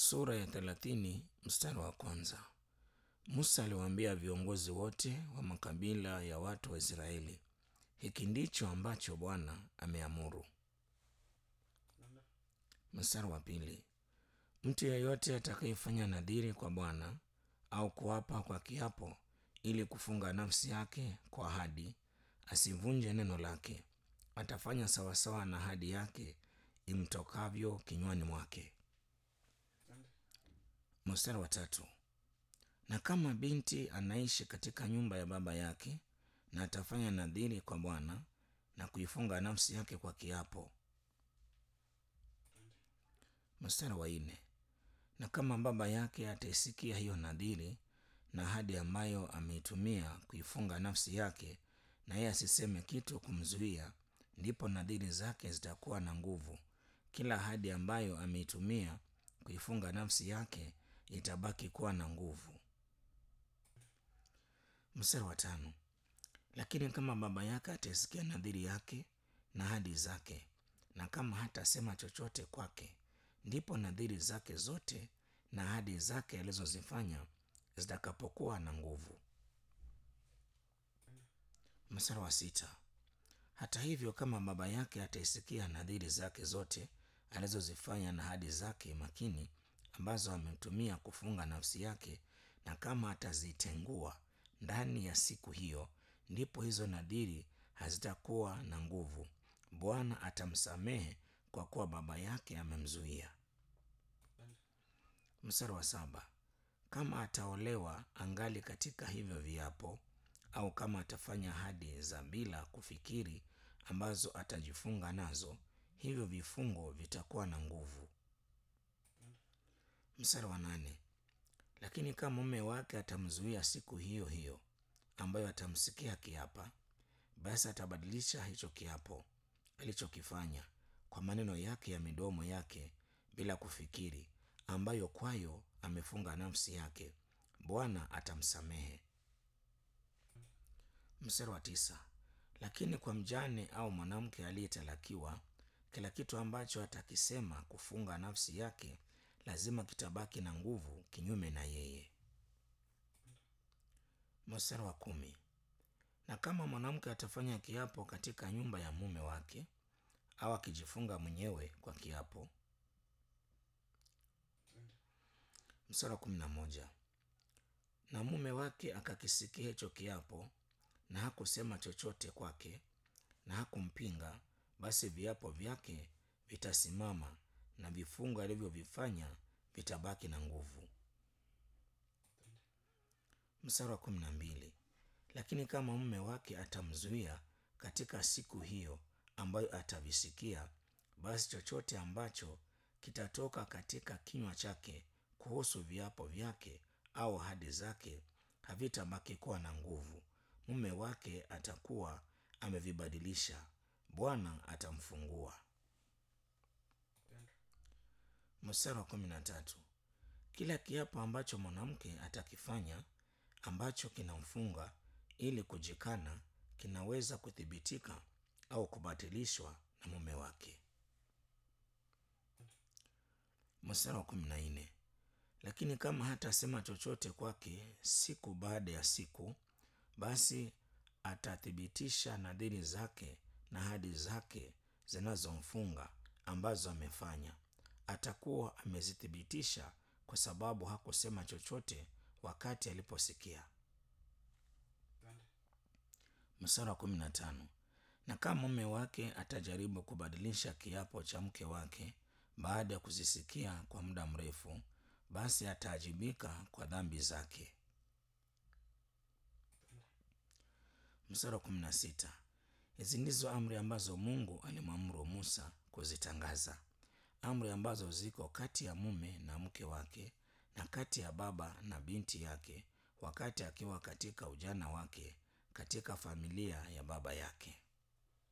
sura ya thelathini mstari wa kwanza. Musa aliwaambia viongozi wote wa makabila ya watu wa Israeli, hiki ndicho ambacho Bwana ameamuru. Mstari wa pili, mtu yeyote atakayefanya nadhiri kwa Bwana au kuapa kwa kiapo ili kufunga nafsi yake kwa ahadi, asivunje neno lake, atafanya sawasawa na ahadi yake imtokavyo kinywani mwake. Mstari wa tatu, na kama binti anaishi katika nyumba ya baba yake na atafanya nadhiri kwa Bwana na kuifunga nafsi yake kwa kiapo. Mstari wa nne, na kama baba yake ataisikia hiyo nadhiri na ahadi ambayo ameitumia kuifunga nafsi yake, na yeye asiseme kitu kumzuia, ndipo nadhiri zake zitakuwa na nguvu. Kila ahadi ambayo ameitumia kuifunga nafsi yake itabaki kuwa na nguvu. Mstari wa tano, lakini kama baba yake ataisikia nadhiri yake na ahadi zake, na kama hatasema chochote kwake, ndipo nadhiri zake zote na ahadi zake alizozifanya zitakapokuwa na nguvu. Mstari wa sita, hata hivyo kama baba yake ataisikia nadhiri zake zote alizozifanya na ahadi zake makini ambazo ametumia kufunga nafsi yake, na kama atazitengua ndani ya siku hiyo, ndipo hizo nadhiri hazitakuwa na nguvu. Bwana atamsamehe kwa kuwa baba yake amemzuia. Mstari wa saba, kama ataolewa angali katika hivyo viapo, au kama atafanya ahadi za bila kufikiri ambazo atajifunga nazo, hivyo vifungo vitakuwa na nguvu. Mstari wa nane, lakini kama mume wake atamzuia siku hiyo hiyo ambayo atamsikia akiapa, basi atabadilisha hicho kiapo alichokifanya kwa maneno yake ya midomo yake bila kufikiri, ambayo kwayo amefunga nafsi yake, Bwana atamsamehe. Mstari wa tisa, lakini kwa mjane au mwanamke aliyetalakiwa, kila kitu ambacho atakisema kufunga nafsi yake lazima kitabaki na nguvu kinyume na yeye. Mstari wa kumi, na kama mwanamke atafanya kiapo katika nyumba ya mume wake au akijifunga mwenyewe kwa kiapo. Mstari wa kumi na moja, na mume wake akakisikia hicho kiapo na hakusema chochote kwake na hakumpinga, basi viapo vyake vitasimama na vifungo alivyovifanya vitabaki na nguvu. Mstari wa kumi na mbili, lakini kama mume wake atamzuia katika siku hiyo ambayo atavisikia, basi chochote ambacho kitatoka katika kinywa chake kuhusu viapo vyake au ahadi zake havitabaki kuwa na nguvu. Mume wake atakuwa amevibadilisha, Bwana atamfungua. Mstari wa kumi na tatu, kila kiapo ambacho mwanamke atakifanya ambacho kinamfunga ili kujikana kinaweza kuthibitika au kubatilishwa na mume wake. Mstari wa kumi na nne, lakini kama hatasema chochote kwake siku baada ya siku, basi atathibitisha nadhiri zake na ahadi zake zinazomfunga ambazo amefanya. Atakuwa amezithibitisha kwa sababu hakusema chochote wakati aliposikia. Mstari wa kumi na tano, na kama mume wake atajaribu kubadilisha kiapo cha mke wake baada ya kuzisikia kwa muda mrefu, basi ataajibika kwa dhambi zake. Mstari wa kumi na sita, hizi ndizo amri ambazo Mungu alimwamuru Musa kuzitangaza, amri ambazo ziko kati ya mume na mke wake na kati ya baba na binti yake wakati akiwa katika ujana wake katika familia ya baba yake.